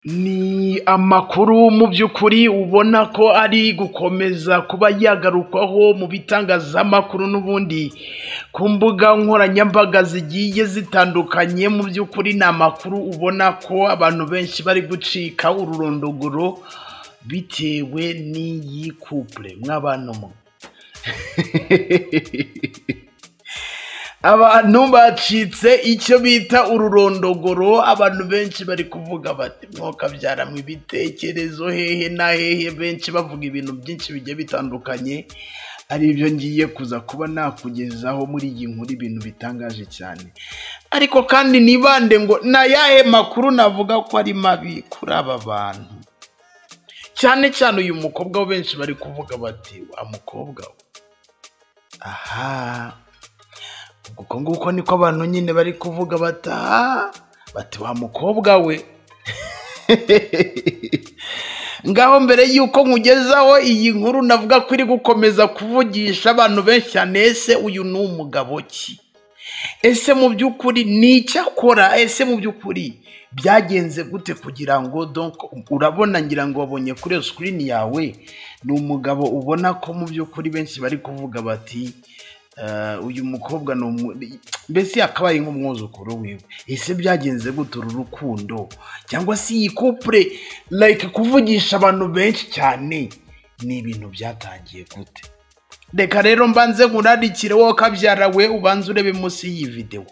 Ni amakuru mu by'ukuri ubona ko ari gukomeza kuba yagarukwaho mu bitangazamakuru n'ubundi ku mbuga nkoranyambaga zigiye zitandukanye, mu by'ukuri ni amakuru ubona ko abantu benshi bari gucika ururondogoro bitewe n'iyi kupure mw'abantu mwe. Abantu bacitse icyo bita ururondogoro, abantu benshi bari kuvuga bati mwokabyara mu ibitekerezo hehe na hehe, benshi bavuga ibintu byinshi bigiye bitandukanye, ari byo ngiye kuza kuba nakugezaho muri iyi nkuru, ibintu bitangaje cyane. Ariko kandi nibande ngo ni ayahe makuru navuga ko ari mabi kuri aba bantu, cyane cyane uyu mukobwa bo benshi bari kuvuga bati wa mukobwa we, aha uko nguko niko abantu nyine bari kuvuga bati aha bati wa mukobwa we ngaho mbere y'uko nkugezaho iyi nkuru navuga ko iri gukomeza kuvugisha abantu benshi cyane, ese uyu ni umugabo ki ese mu by'ukuri ni icyo akora ese mu by'ukuri byagenze gute kugira ngo donc urabona ngira ngo wabonye kuri iyo sikirini yawe ni umugabo ubona ko mu by'ukuri benshi bari kuvuga bati "Eh, uyu mukobwa ni umu-" mbese yakabaye nk'umwuzukuru wiwe ese byagenze gute uru rukundo cyangwa se iyi kupure like kuvugisha abantu benshi cyane ni ibintu byatangiye gute reka rero mbanze nkurarikire wowe kabyara we ubanze urebe munsi y'iyi videwo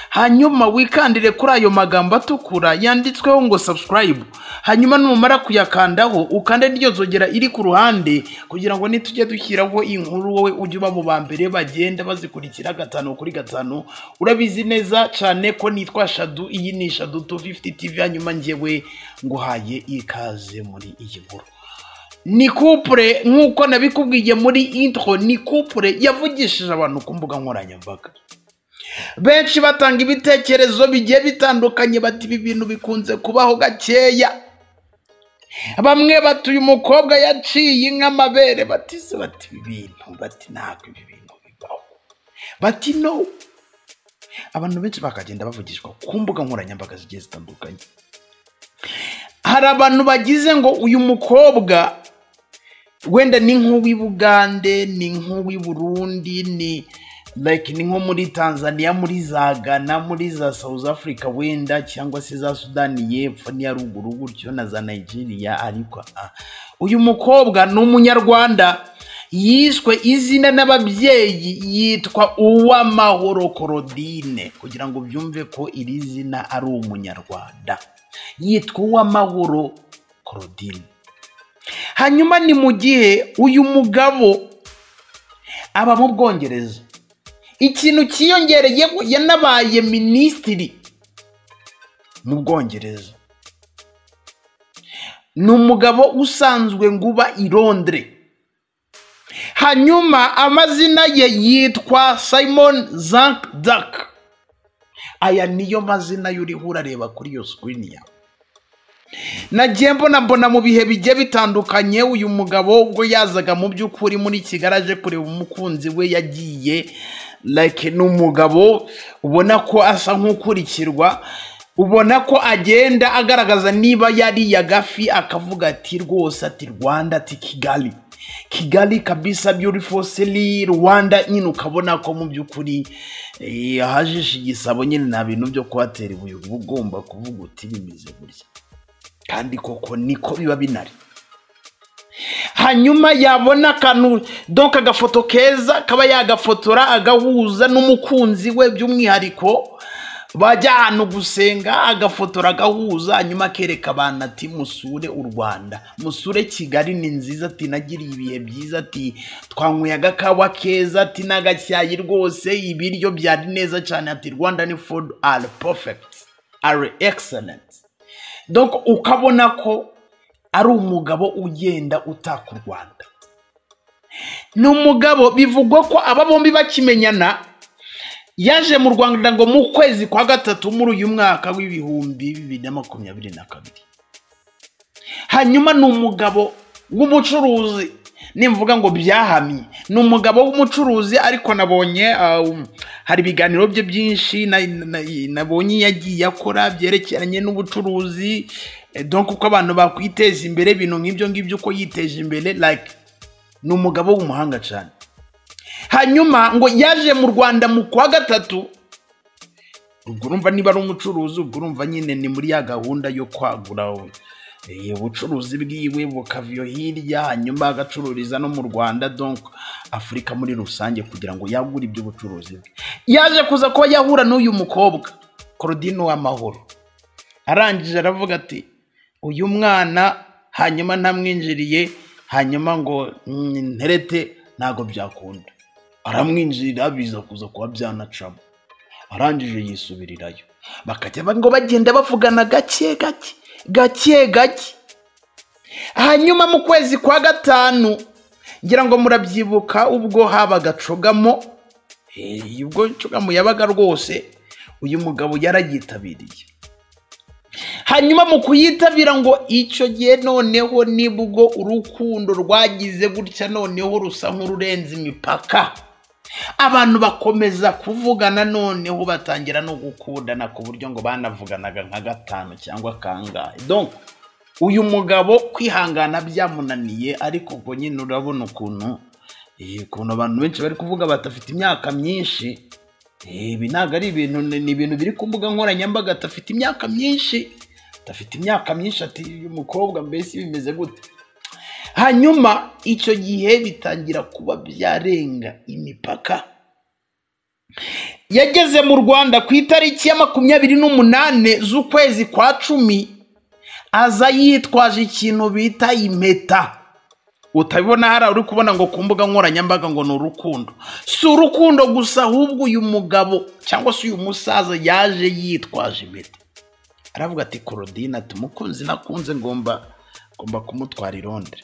hanyuma wikandire kuri ayo magambo atukura yanditsweho ngo subscribe hanyuma numara kuyakandaho ukande n'iyo zogera iri ku ruhande kugira ngo nitujye dushyiraho inkuru wowe ujye uba mu ba mbere bagenda bazikurikira gatanu kuri gatanu urabizi neza cyane ko nitwa shadu iyi ni shadu 250 tv hanyuma njyewe nguhaye ikaze muri iyi nkuru ni kupure nk'uko nabikubwiye muri intro ni kupure yavugishije abantu ku mbuga nkoranyambaga benshi batanga ibitekerezo bigiye bitandukanye bati ibi bintu bikunze kubaho gakeya bamwe bati uyu mukobwa yaciye inka amabere bati se bati ibi bintu bati ntabwo ibi bintu bibaho bati no abantu benshi bakagenda bavugishwa ku mbuga nkoranyambaga zigiye zitandukanye hari abantu bagize ngo uyu mukobwa wenda ni nk'uw'i Bugande ni nk'uw'i Burundi ni like ni nko muri Tanzania muri za Ghana muri za South Africa wenda cyangwa se za Sudani y'epfo n'iya ruguru gutyo na za Nigeria ariko ah, uyu mukobwa ni umunyarwanda yiswe izina n'ababyeyi yitwa Uwamahoro Korodine kugira ngo byumve ko iri zina ari umunyarwanda yitwa Uwamahoro Claudine. Hanyuma ni mu gihe uyu mugabo aba mu Bwongereza. Ikintu cyiyongereyeho yanabaye minisitiri mu Bwongereza. Ni umugabo usanzwe nguba i Londres. Hanyuma amazina ye yitwa Simon Zankdak. aya niyo mazina y'uriho urareba kuri iyo sikirini yawe nagiye mbona mbona mu bihe bigiye bitandukanye uyu mugabo ubwo yazaga mu by'ukuri muri kigali aje kureba umukunzi we yagiye like ni umugabo ubona ko asa nk'ukurikirwa ubona ko agenda agaragaza niba yariye agafi akavuga ati rwose ati rwanda ati kigali kigali kabisa beautiful city rwanda nyine ukabona ko mu by'ukuri eh, ahajishe igisabo nyine nta bintu byo kuhatera ibuye uba ugomba kuvuga uti bimeze gutya kandi koko niko biba binari hanyuma yabona akantu donka agafoto keza kaba yagafotora agahuza n'umukunzi we by'umwihariko bajya ahantu gusenga agafotora agahuza hanyuma akereka abantu ati musure u rwanda musure kigali ni nziza ati nagiriye ibihe byiza ati twanyweye agakawa keza ati n'agacyayi rwose ibiryo byari neza cyane ati rwanda ni food are perfect are excellent donc ukabona ko ari umugabo ugenda utaka u rwanda ni umugabo bivugwa ko aba bombi bakimenyana yaje mu rwanda ngo mu kwezi kwa gatatu muri uyu mwaka w'ibihumbi bibiri na makumyabiri na kabiri hanyuma ni umugabo w'umucuruzi nimvuga ngo byahamye ni umugabo w'umucuruzi ariko nabonye ah, um, hari ibiganiro bye byinshi na- na- nabonye yagiye akora byerekeranye n'ubucuruzi donc uko abantu bakwiteza imbere ibintu nk'ibyo ngibyo uko yiteje imbere like ni umugabo w'umuhanga cyane hanyuma ngo yaje mu rwanda mu kwa gatatu ubwo urumva niba ari umucuruzi ubwo urumva nyine ni muri ya gahunda yo kwagura eh, ubucuruzi bwiwe bukaviyo hirya hanyuma agacururiza no mu rwanda donc afurika muri rusange kugira ngo yagure ibyo bucuruzi bwe yaje kuza kuba yahura n'uyu mukobwa Claudine w'amahoro arangije aravuga ati uyu mwana hanyuma ntamwinjiriye hanyuma ngo "Mm, nterete ntabwo byakunda aramwinjirira biza kuza kuba byanacamo arangije yisubirirayo bakajya ba- ngo bagenda bavugana gake gake gake gake hanyuma mu kwezi kwa gatanu ngira ngo murabyibuka ubwo habaga cogamo Eh, ubwo cogamo yabaga rwose uyu mugabo yarayitabiriye hanyuma mu kuyitabira ngo icyo gihe noneho nibwo urukundo rwagize gutya noneho rusa nk'ururenze imipaka abantu bakomeza kuvugana noneho batangira no gukundana ku buryo ngo banavuganaga nka gatanu cyangwa kangahe donc uyu mugabo kwihangana byamunaniye ariko ubwo nyine urabona ukuntu eh, ukuntu abantu benshi bari kuvuga batafite imyaka myinshi eh, ibi ntabwo ari ibintu ni ni ibintu biri ku mbuga nkoranyambaga atafite imyaka myinshi adafite imyaka myinshi ati uyu mukobwa mbese bimeze gute hanyuma icyo gihe bitangira kuba byarenga imipaka yageze mu rwanda ku itariki ya makumyabiri n'umunani z'ukwezi kwa cumi aza yitwaje ikintu bita impeta utabibona hariya uri kubona ngo ku mbuga nkoranyambaga ngo ni urukundo si urukundo gusa ahubwo uyu mugabo cyangwa se uyu musaza yaje yitwaje impeta aravuga ati korodina ati umukunzi nakunze ngomba ngomba kumutwara i Londres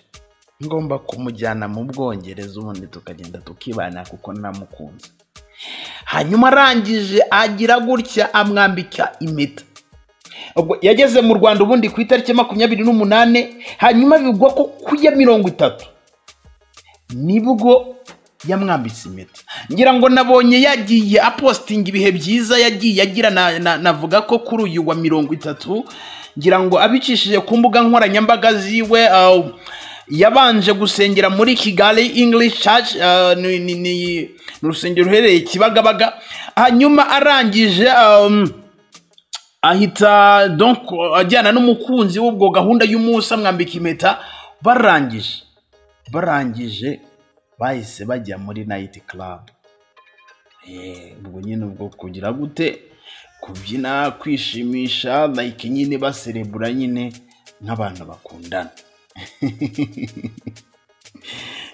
ngomba kumujyana mu bwongereza ubundi tukagenda tukibana kuko namukunze hanyuma arangije agira gutya amwambika impeta ubwo yageze mu rwanda ubundi ku itariki makumyabiri n'umunani hanyuma bigwa ko ku ya mirongo itatu nibwo yamwambitse impeta ngira ngo nabonye yagiye apositinga ibihe byiza yagiye agira na- na- navuga ko kuri uyu wa mirongo itatu ngira ngo abicishije ku mbuga nkoranyambaga ziwe uh, yabanje gusengera muri kigali english church uh, ni, ni, ni, ni urusengero ruherereye kibagabaga hanyuma arangije um, ahita donc ajyana n'umukunzi w'ubwo gahunda y'umunsi amwambika impeta barangije barangije bahise bajya muri nayiti karabu ubwo nyine ubwo kugira gute kubyina kwishimisha like nyine baserebura nyine nk'abantu bakundana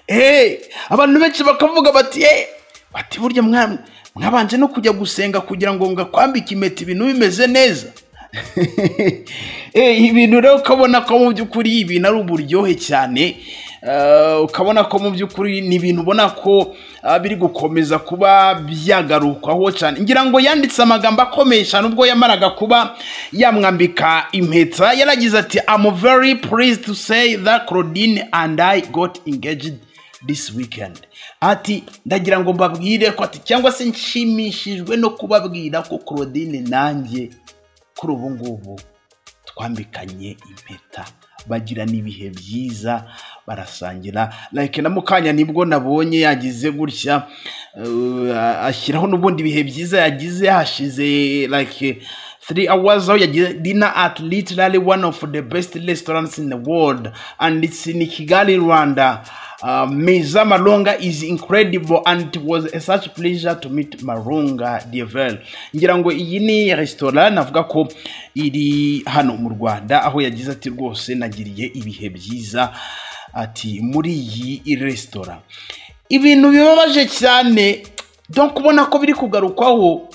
Eh, abantu benshi bakavuga bati eh, bati burya mwa- mwabanje no kujya gusenga kugira ngo ngakwambike impeta ibintu bimeze neza Eh, ibintu rero ukabona ko mu by'ukuri ibintu ari uburyohe cyane Ah, ukabona ko mu by'ukuri ni ibintu ubona ko ah, biri gukomeza kuba byagarukwaho cyane ngira ngo yanditse amagambo akomeye cyane ubwo yamaraga kuba yamwambika impeta yaragize ati I'm very pleased to say that Claudine and I got engaged this weekend ati ndagira ngo mbabwire ko ati cyangwa se nshimishijwe no kubabwira ko Claudine nanjye kuri ubu ngubu twambikanye impeta bagirana ibihe byiza barasangira like na mukanya nibwo nabonye yagize gutya uh, ashyiraho n'ubundi ibihe byiza yagize hashize like three hours aho yagize dinner at literally one of the best restaurants in the world and it's in kigali rwanda Uh, Meza Malonga is incredible and it was a such pleasure to meet Malonga Devel. Ngira ngo iyi ni restaurant navuga ko iri hano mu Rwanda aho yagize ati rwose nagiriye ibihe byiza ati muri iyi restaurant. Ibintu bibabaje cyane donc ubona ko biri kugarukwaho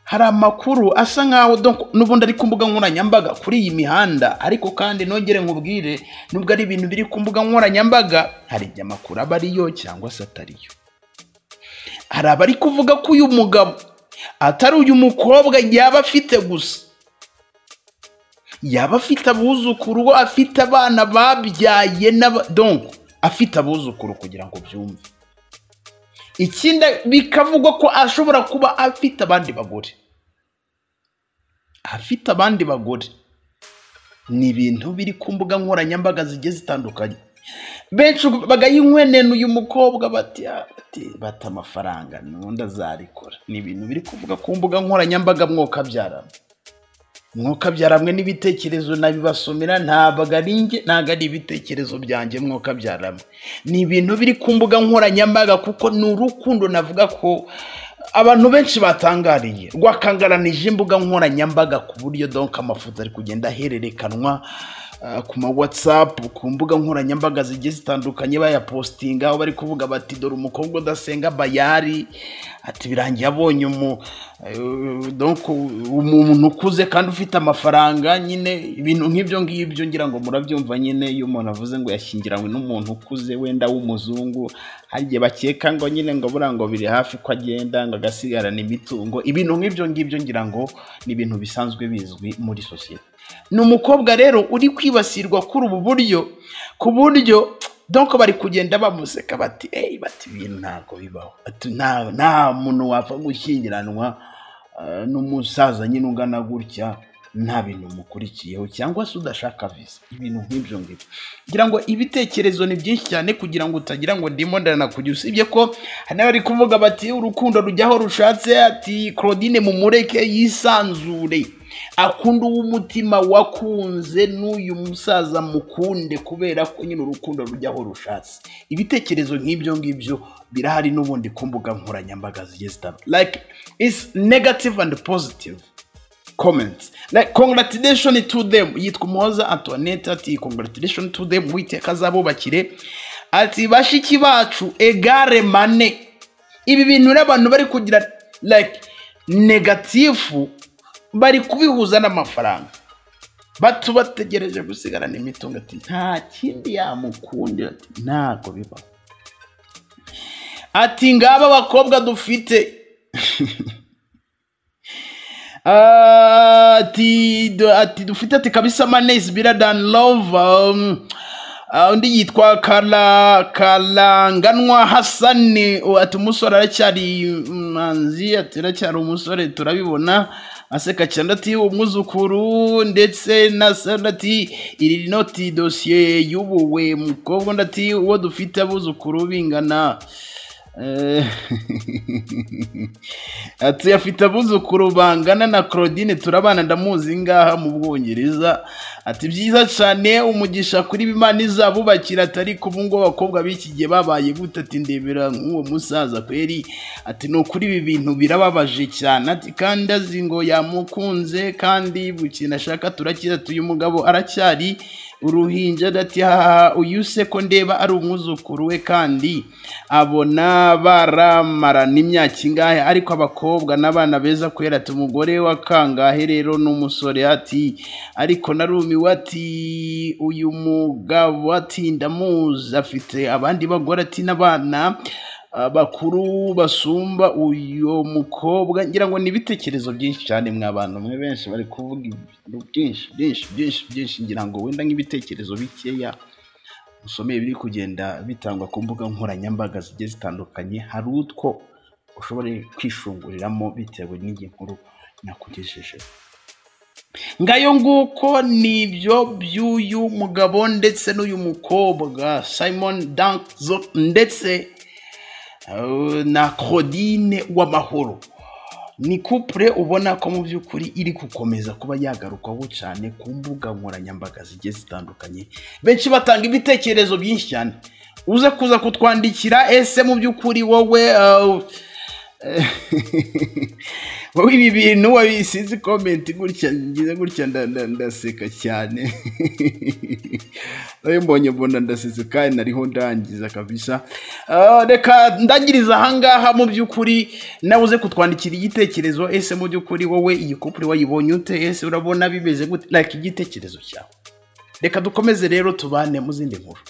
hari amakuru asa nkaho donc n'ubundi ari ku mbuga nkoranyambaga kuri iyi mihanda ariko kandi nongere nkubwire nubwo ari ibintu biri ku mbuga nkoranyambaga hari igihe amakuru aba ariyo cyangwa se atariyo hari abari kuvuga ko uyu mugabo atari uyu mukobwa yaba afite gusa yaba afite abuzukuru afite abana babyaye n'aba donc afite abuzukuru kugira ngo byumve ikindi bikavugwa ko ashobora kuba afite abandi bagore afite abandi bagore ni ibintu biri ku mbuga nkoranyambaga zigiye zitandukanye benshi bagayinkwenena uyu mukobwa bati ati bata amafaranga nundi azarikora ni ibintu biri kuvuga ku mbuga nkoranyambaga mwokabyarana mwokabyaranywe n'ibitekerezo nabibasomera ntabwo ari njye ntabwo ari ibitekerezo byanjye mwokabyaranywe ni ibintu biri ku mbuga nkoranyambaga kuko ni urukundo navuga ko abantu benshi batangariye rwakangaranije imbuga nkoranyambaga ku buryo donka amafoto ari kugenda ahererekanwa ah, ku ma whatsapp ku mbuga nkoranyambaga zigiye zitandukanye bayapositinga aho bari kuvuga bati dore umukobwa udasenga bayari ati birangiye abonye umu eh, donc umuntu ukuze kandi ufite amafaranga nyine ibintu nk'ibyo ngibyo ngira ngo murabyumva nyine iyo umuntu avuze ngo yashyingiranywe n'umuntu ukuze wenda w'umuzungu hari igihe bakeka ngo nyine ngo buriya ngo biri hafi ko agenda ngo agasigarana imitungo ibintu nk'ibyo ngibyo ngira ngo ni ibintu bisanzwe bizwi muri sosiyete ni umukobwa rero uri kwibasirwa kuri ubu buryo ku buryo donko bari kugenda bamuseka bati eyi bati ibintu ntabwo bibaho Bati, "Nta- nta muntu wapfa gushyingiranwa eh, n'umusaza nyine ungana gutya nta bintu mukurikiyeho cyangwa se udashaka viza ibintu nk'ibyo ngibyo ngira ngo ibitekerezo ni byinshi cyane kugira ngo utagira ngo ndimo ndanakujya usibye ko hari n'abari kuvuga bati urukundo rujyaho rushatse ati claudine mumureke yisanzure akunda uw'umutima wakunze n'uyu musaza mukunde kubera ko nyine urukundo rujya aho rushatse ibitekerezo nk'ibyo ngibyo birahari n'ubundi ku mbuga nkoranyambaga zigiye zitandukanye like it's negative and positive comments like congratulation to them yitwa umuhoza antoinette ati congratulation to them witeka azabubakire ati bashiki bacu egare mane ibi bintu rero abantu bari kugira like negatifu bari kubihuza n'amafaranga batu bategereje gusigarana imitungo ati nta kindi yamukundira ati ntabwo bibaho ati ngaba abakobwa dufite ati du- ati dufite ati kabisa manesi bira dani love um, ah, undi yitwa kara karanganwa hasani uwo ati umusore aracyari manzi ati aracyari umusore turabibona aseka cyane ati umwuzukuru ndetse na sana ati iri noti dosiye y'ubuwe mukobwa undi ati uwo dufite abuzukuru bingana Eh, ati afite abuzukuru bangana na claudine turabana ndamuzi ngaha mu bwongereza ati byiza cyane umugisha kuri bimana izabubakira atari kuba ngo abakobwa b'iki gihe babaye gute ati ndebera nk'uwo musaza kweri ati ni ukuri ibi bintu birababaje cyane ati kandi azi ngo yamukunze kandi buri kintu ashaka turakiza uyu mugabo aracyari uruhinja ati haha uyu se ko ndeba ari umwuzukuru we kandi abona baramarana imyaka ingahe ariko abakobwa n'abana beza kubera ati umugore wa kangahe rero n'umusore ati ariko narumiwe ati uyu mugabo ati ndamuzi afite abandi bagore ati n'abana ah, bakuru basumba uyu mukobwa ngira ngo ni ibitekerezo byinshi cyane mwabantu mwe benshi bari kuvuga ibintu byinshi byinshi byinshi byinshi ngira ngo wenda nk'ibitekerezo bikeya usomeye biri kugenda bitangwa ku mbuga nkoranyambaga zigiye zitandukanye hari utwo ushobora kwishunguriramo bitewe n'iyi nkuru nakugejejeho ngayo nguko ni ibyo by'uyu mugabo ndetse n'uyu mukobwa simon danzo ndetse eh, na claudine w'amahoro ni kupure ubona ko mu by'ukuri iri gukomeza kuba yagarukwaho cyane ku mbuga nkoranyambaga zigiye zitandukanye benshi batanga ibitekerezo byinshi cyane uze kuza kutwandikira ese mu by'ukuri wowe eh, wowe ibi bintu wabisize komenti gutya ngize gutya nda- nda- ndaseka cyane nawe mbonye mbona ndasetse kandi nariho ndangiza kabisa Ah, reka ndangiriza ahangaha mu by'ukuri nawe uze kutwandikira igitekerezo ese mu by'ukuri wowe iyi kupure wayibonye ute ese urabona bimeze gute like igitekerezo cyawe reka dukomeze rero tubane mu zindi nkuru